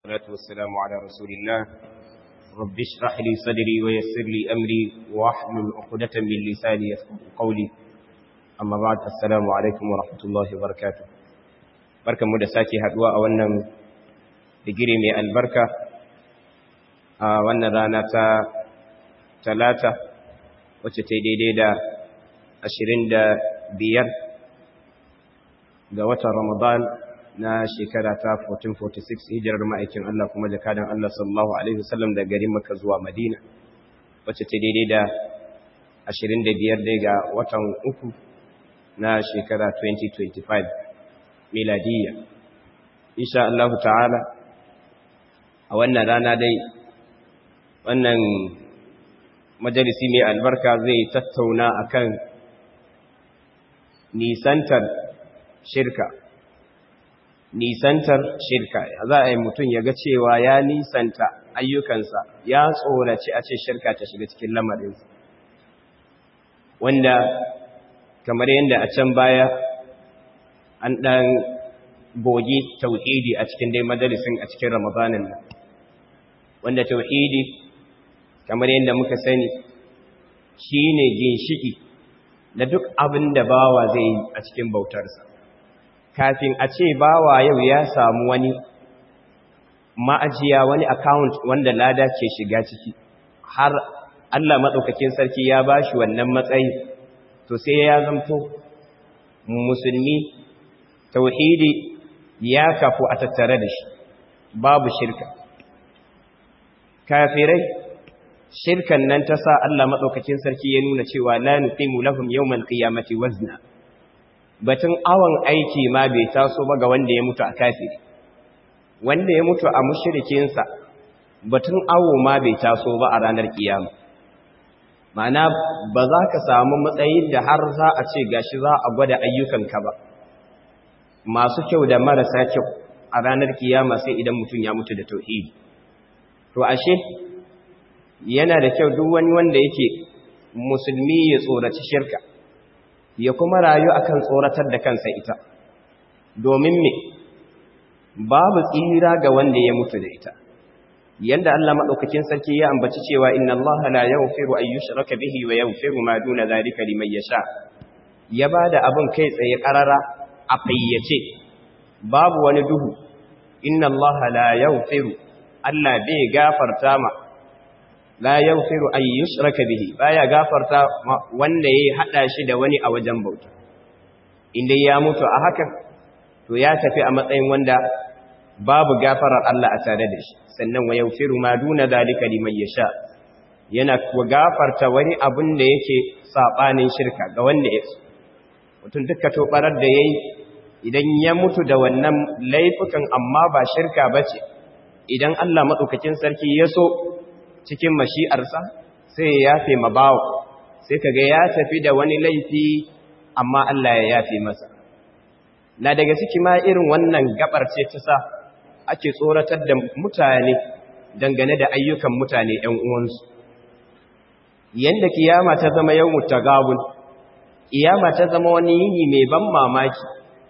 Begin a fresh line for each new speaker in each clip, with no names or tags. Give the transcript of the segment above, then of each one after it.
والصلاة والسلام على رسول الله رب اشرح لي صدري ويسر لي أمري واحلل عقدة من لساني يفقه قولي أما بعد السلام عليكم ورحمة الله وبركاته بركة مدساكي هدواء وانا digiri mai albarka a wannan rana ta talata wacce ta daidai da ashirin da biyar ga watan ramadan na shekara ta 1446 hijirar ma'aikin Allah kuma jakadan Allah sallallahu Alaihi wasallam da garin maka zuwa madina wacce ta daidai da ashirin da biyar dai ga watan uku na shekara 2025 miladiyya insha Allah ta'ala a wannan rana dai wannan majalisi mai albarka zai tattauna akan nisantar shirka nisantar shirka za a yi mutum ya ga cewa ya nisanta ayyukansa ya tsoraci a ce shirka ta shiga cikin lamarinsa wanda kamar yadda a can baya an ɗan goge tauhidi a cikin dai majalisin a cikin ramadanin nan wanda tauhidi kamar yadda muka sani shine ginshiki da duk abin da bawa zai yi a cikin bautarsa kafin a ce bawa yau ya samu wani ma'ajiya wani account wanda lada ke shiga ciki har Allah maɗaukakin sarki ya ba shi wannan matsayi to sai ya zamto musulmi tauhidi ya kafu a tattare da shi babu shirka kafirai shirkan nan ta sa Allah maɗaukakin sarki ya nuna cewa la nuqimu lahum yawmal qiyamati wazna batun awon aiki ma bai taso ba ga wanda ya mutu a kafiri wanda ya mutu a mushrikin sa batun awo ma bai taso ba a ranar kiyama ma'ana ba za ka samu matsayin da har za a ce gashi za a gwada ayyukanka ba masu kyau da marasa kyau a ranar kiyama sai idan mutum ya mutu da tauhidi to ashe yana da kyau duk wani wanda yake musulmi ya tsoraci shirka ya kuma rayu akan tsoratar da kansa ita domin me babu tsira ga wanda ya mutu da ita yanda Allah madaukakin sarki ya ambaci cewa inna Allah la yaghfiru an yushraka bihi wa yaghfiru ma duna zalika liman yasha ya bada abin kai tsaye karara a fayyace babu wani duhu inna Allah la yaghfiru Allah bai gafarta ma la yaghfiru an yushraka bihi baya gafarta wanda yayi hada shi da wani a wajen bauta inda ya mutu a hakan to ya tafi a matsayin wanda babu gafarar Allah a tare da shi sannan wa yaghfiru ma duna zalika liman yasha yana kuwa gafarta wani abun da yake sabanin shirka ga wanda ya so mutum duka to barar da yayi idan ya mutu da wannan laifukan amma ba shirka bace idan Allah madaukakin sarki ya so cikin mashi'arsa sai ya yafe mabawo sai kaga ya tafi da wani laifi amma Allah ya yafe masa na daga ciki ma irin wannan gabar ce ta sa ake tsoratar da mutane dangane da ayyukan mutane ‘yan uwansu yanda kiyama ta zama yau mutagabun kiyama ta zama wani yini mai ban mamaki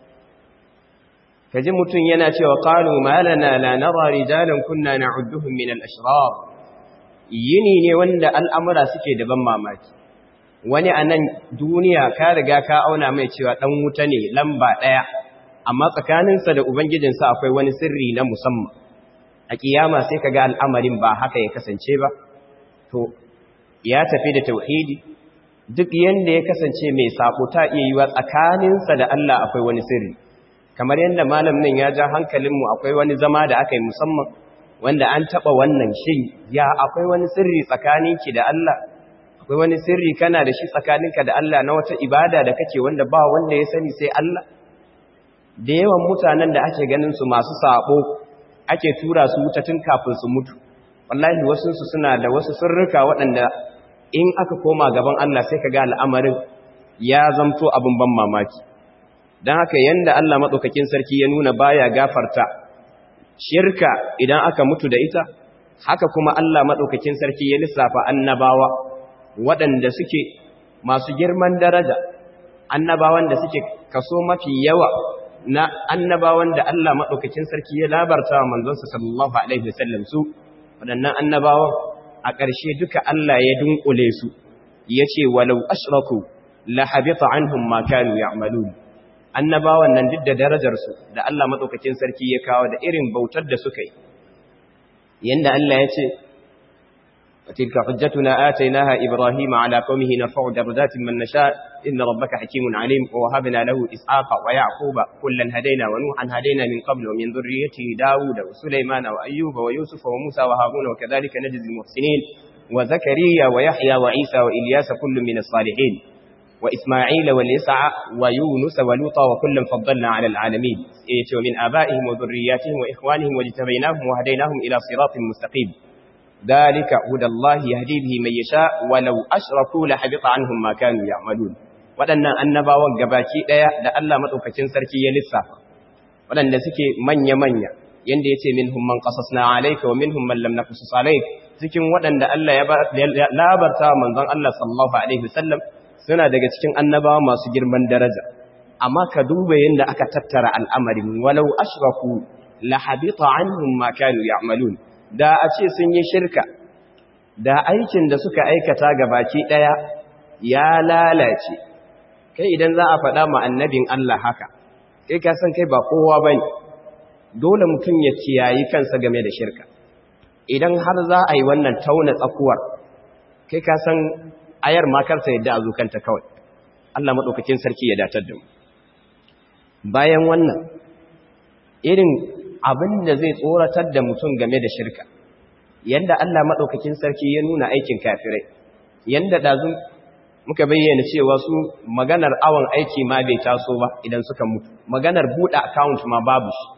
kaji mutum yana cewa qalu ma lana la nara rijalan kunna na'udduhum min al-ashrar yini ne wanda al'amura suke da ban mamaki wani a nan duniya ka riga ka auna mai cewa ɗan wuta ne lamba ɗaya amma tsakaninsa da ubangijinsa akwai wani sirri na musamman a ƙiyama sai ka ga al'amarin ba haka ya kasance ba to ya tafi da tauhidi duk yanda ya kasance mai saƙo ta iya yiwa tsakaninsa da Allah akwai wani sirri kamar yadda malam nan ya ja hankalinmu akwai wani zama da aka yi musamman wanda an taɓa wannan shin ya akwai wani sirri tsakaninki da Allah akwai wani sirri kana da shi tsakaninka da Allah na wata ibada da kake wanda ba wanda ya sani sai Allah da yawan mutanen da ake ganin su masu sabo ake tura su wuta tun kafin su mutu wallahi wasu su suna da wasu sirrika waɗanda in aka koma gaban Allah sai ka ga al'amarin ya zamto abin ban mamaki don haka yanda Allah maɗaukakin sarki ya nuna baya gafarta shirka idan aka mutu da ita haka kuma Allah maɗaukakin sarki ya lissafa annabawa waɗanda suke masu girman daraja annabawan da suke kaso mafi yawa na annabawan da Allah maɗaukakin sarki ya labarta wa manzonsa sallallahu alaihi wasallam su waɗannan annabawan a ƙarshe duka Allah ya dunkule su yace walau ashraku la habita anhum ma kanu ya'malun annabawan nan duk da darajar su da Allah maɗaukakin sarki ya kawo da irin bautar da suka yi yanda Allah ya ce وتلك حجتنا آتيناها إبراهيم على قومه نرفع درجات من نشاء إن ربك حكيم عليم ووهبنا له إسحاق ويعقوب كلا هدينا ونوحا هدينا من قبل ومن ذريته داود وسليمان وأيوب ويوسف وموسى وهارون وكذلك نجزي المحسنين وزكريا ويحيى وعيسى وإلياس كل من الصالحين وإسماعيل واليسع ويونس ولوطا وكلا فضلنا على العالمين ومن آبائهم وذرياتهم وإخوانهم واجتبيناهم وهديناهم إلى صراط مستقيم ذلك هدى الله يهدي به من يشاء ولو أشركوا لحبط عنهم ما كانوا يعملون waɗannan annabawan gabaki ɗaya da Allah maɗaukakin sarki ya lissafa waɗanda suke manya-manya yanda ya ce minhum man qasasna alayka wa minhum man lam naqsus alayk cikin waɗanda Allah ya labarta manzon Allah sallallahu alaihi wasallam suna daga cikin annabawa masu girman daraja amma ka duba yanda aka tattara al'amarin walau ashraku la habita anhum ma kanu ya'malun da a ce sun yi shirka da aikin da suka aikata ga baki ɗaya ya lalace kai idan za a faɗa ma annabin Allah haka kai ka san kai ba kowa ba ne dole mutum ya kiyayi kansa game da shirka idan har za a yi wannan tauna tsakuwar kai ka san ayar makarta yadda a zukanta kawai Allah maɗaukakin sarki ya datar da mu bayan wannan irin abin da zai tsoratar da mutum game da shirka yanda Allah maɗaukakin sarki ya nuna aikin kafirai yanda ɗazu muka bayyana cewa su maganar awon aiki ma bai taso ba idan suka mutu maganar buɗe account ma babu shi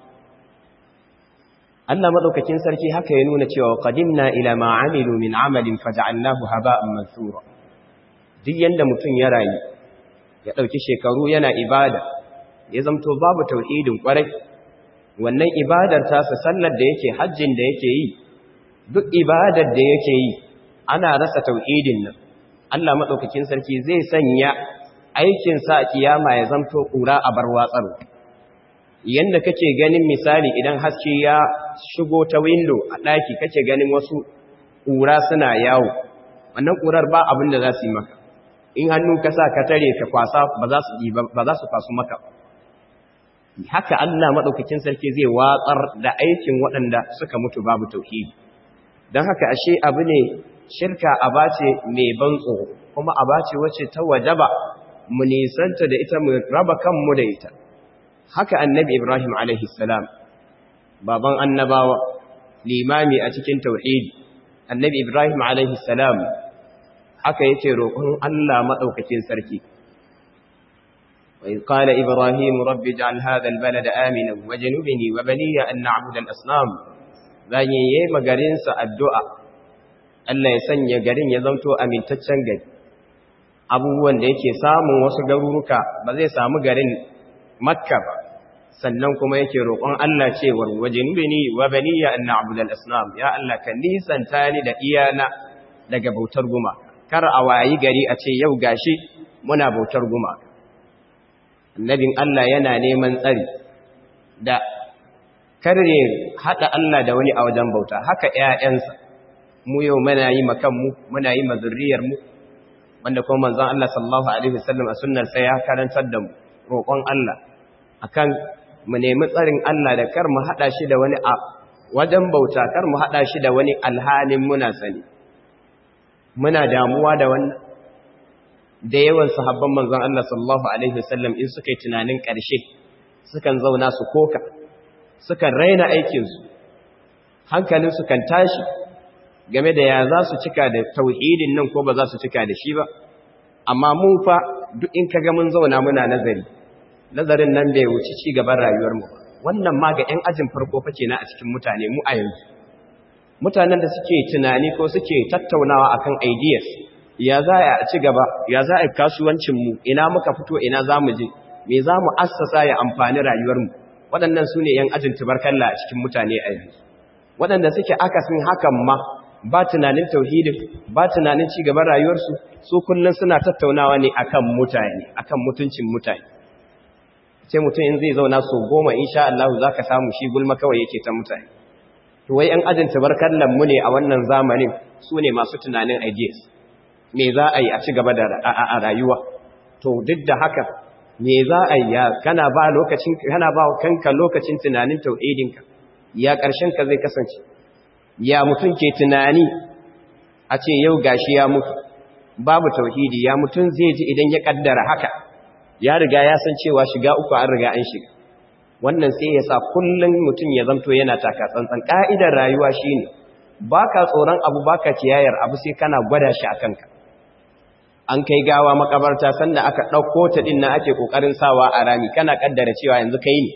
Allah maɗaukakin sarki haka ya nuna cewa qadimna ila ma amilu min amalin faj'alnahu haba'an mansura duk yanda mutum ya rayu ya ɗauki shekaru yana ibada ya zamto babu tauhidin ƙwarai wannan ibadar tasa sallar da yake hajjin da yake yi duk ibadar da yake yi ana rasa tauhidin nan Allah madaukakin sarki zai sanya aikin sa kiyama ya zanto kura a bar watsaro yanda kake ganin misali idan haske ya shigo ta window a daki kake ganin wasu kura suna yawo wannan kurar ba abin da za su yi maka in hannu ka sa ka tare ka kwasa ba za su ba za su fasu maka haka Allah maɗaukakin sarki zai watsar da aikin waɗanda suka mutu babu tauhidi don haka ashe abu ne shirka abace mai ban tsoro kuma abace wacce ta wajaba mu nisanta da ita mu raba kanmu da ita haka annabi Ibrahim alaihi salam baban annabawa limami a cikin tauhidi annabi Ibrahim alaihi salam haka yake roƙon Allah maɗaukakin sarki وإذ قال إبراهيم رب اجعل هذا البلد آمنا وجنبني وبني أن نعبد الأصنام bayan yayi magarinsa addu'a Allah ya sanya garin ya zanto amintaccen gari abubuwan da yake samun wasu garuruka ba zai samu garin makka ba sannan kuma yake roƙon Allah cewar wajinubini wa baniya an na'budal asnam ya Allah ka nisanta ni da iyana daga bautar guma kar a wayi gari a ce yau gashi muna bautar guma annabin Allah yana neman tsari da kare hada Allah da wani a wajen bauta haka ƴaƴansa mu yau muna yi makan mu muna yi mazurriyar mu wanda kuma manzon Allah sallallahu alaihi wasallam a sunnar sai ya karantar da mu roƙon Allah akan mu nemi tsarin Allah da kar mu hada shi da wani a wajen bauta kar mu hada shi da wani alhalin muna sani muna damuwa da wannan da yawan sahabban manzon Allah sallallahu alaihi wasallam in suka yi tunanin ƙarshe sukan zauna su koka sukan raina aikin su hankalin su kan tashi game da ya za su cika da tauhidin nan ko ba za su cika da shi ba amma mu fa duk in kaga mun zauna muna nazari nazarin nan bai wuce ci gaban rayuwar mu wannan ma ga 'yan ajin farko fa kenan a cikin mutane mu a yanzu mutanen da suke tunani ko suke tattaunawa akan ideas ya za a ci gaba ya za a kasuwancinmu ina muka fito ina za mu je me za mu assasa ya amfani rayuwarmu waɗannan su ne ‘yan ajin tubarkalla a cikin mutane a yanzu waɗanda suke akasin hakan ma ba tunanin tauhidin ba tunanin ci gaban rayuwarsu su kullum suna tattaunawa ne akan mutane akan mutuncin mutane sai mutum in zai zauna so goma insha Allah za ka samu shi gulma kawai yake ta mutane to wai ‘yan ajin tabarkallan mu ne a wannan zamanin su ne masu tunanin ideas me za a yi a ci gaba da a rayuwa to duk da haka me za a yi kana ba lokacin kana ba kanka lokacin tunanin tauhidinka ya ƙarshen ka zai kasance ya mutum ke tunani a ce yau gashi ya mutu babu tauhidi ya mutum zai ji idan ya kaddara haka ya riga ya san cewa shiga uku an riga an shiga wannan sai ya sa kullum mutum ya zanto yana taka tsantsan ka'idar rayuwa shine baka tsoron abu baka kiyayar abu sai kana gwada shi a kanka an kai gawa makabarta sanda aka ɗauko ta ɗin na ake ƙoƙarin sawa a rami kana ƙaddara cewa yanzu kai ne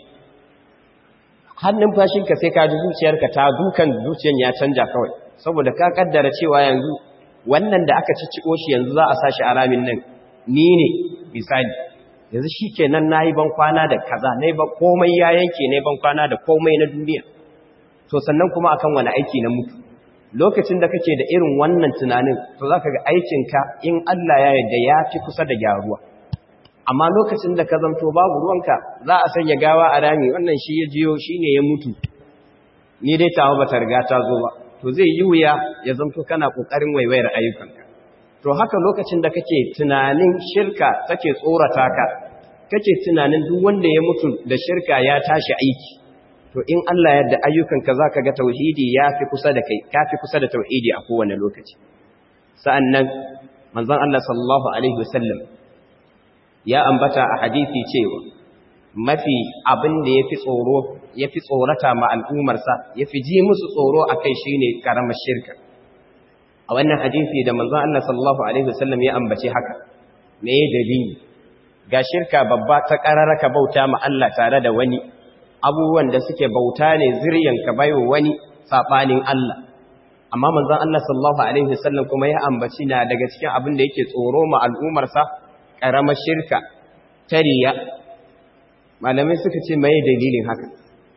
hannun fashinka sai ka ji zuciyarka ta dukan zuciyar ya canja kawai saboda ka ƙaddara cewa yanzu wannan da aka cicciko shi yanzu za a sa shi a ramin nan ni ne misali yanzu shi ke nan na yi ban kwana da kaza na ba komai ya yanke na ban kwana da komai na duniya to sannan kuma akan wani aiki na mutu lokacin da kake da irin wannan tunanin to za ka ga aikinka in Allah ya yarda ya fi kusa da gyaruwa amma lokacin da ka zamto babu ruwanka za a sanya gawa a rami wannan shi ya jiyo shi ne ya mutu ni dai tawa ba ta riga ta zo ba to zai yi wuya ya zamto kana ƙoƙarin waiwayar ayyukanka to haka lokacin da kake tunanin shirka take tsorata ka kake tunanin duk wanda ya mutu da shirka ya tashi aiki to in Allah yadda ayyukanka zaka ga tauhidi yafi kusa da kai kafi kusa da tauhidi a kowane lokaci sa'annan manzon Allah sallallahu alaihi wasallam ya ambata a hadisi cewa mafi abin da yafi tsoro yafi tsorata ma al'ummar sa yafi ji musu tsoro akai shine karamar shirka a wannan hadisi da manzon Allah sallallahu alaihi wasallam ya ambace haka me dalili ga shirka babba ta kararaka bauta ma Allah tare da wani abubuwan da suke bauta ne ziryan ka baiwa wani sabanin Allah amma manzon Allah sallallahu alaihi wasallam kuma ya ambaci na daga cikin abin da yake tsoro ma al'ummar sa karamar shirka tariya malamai suka ce mai dalilin haka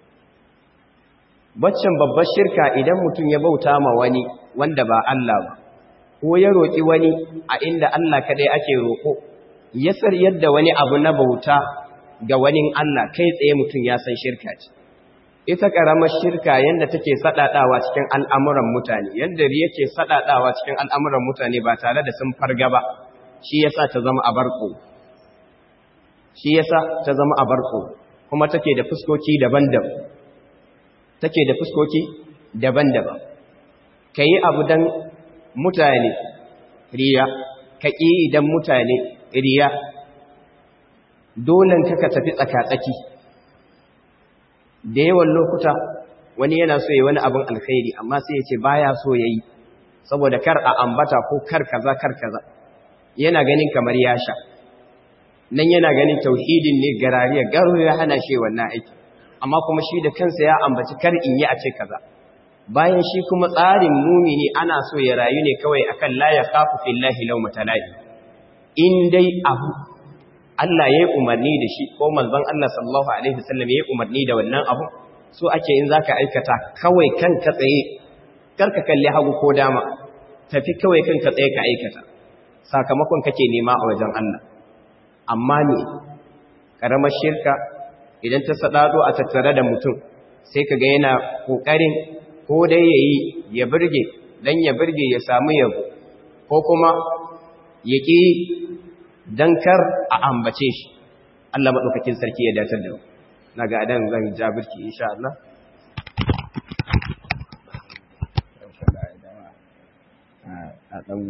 baccan babbar shirka idan mutum ya bauta ma wani wanda ba Allah ba ko ya roki wani a inda Allah kadai ake roko ya sar yadda wani abu na bauta ga wani Allah kai tsaye mutum ya san shirka ce ita karamar shirka yanda take sadadawa cikin al'amuran mutane yanda yake sadadawa cikin al'amuran mutane ba tare da sun farga ba shi yasa ta zama abarko shi yasa ta zama abarko kuma take da fuskoki daban-daban take da fuskoki daban-daban kai abu dan mutane riya ka ƙi idan mutane riya dolen ka tafi tsaka-tsaki da yawan lokuta wani yana so yi wani abin alkhairi amma sai ya ce baya so ya yi saboda kar a ambata ko kar kaza kar kaza yana ganin kamar ya sha nan yana ganin tauhidin ne garariya garo ya hana shi wannan aiki amma kuma shi da kansa ya ambaci kar in yi a ce kaza bayan shi kuma tsarin mumini ana so ya rayu ne kawai akan la ya khafu fillahi lawmata lahi in dai abu Allah ya yi umarni da shi ko manzon Allah sallallahu alaihi wasallam ya yi umarni da wannan abu so ake in zaka aikata kawai kan ka tsaye karka kalli hagu ko dama tafi kawai kan ka tsaye ka aikata sakamakon kake nema a wajen Allah amma ne karamar shirka idan ta sadado a tattare da mutum sai kaga yana kokarin ko dai yayi ya burge dan ya burge ya samu yabo ko kuma yaki dan kar a ambace shi Allah madaukakin sarki ya datar da mu naga adan zan jabirki insha Allah a dan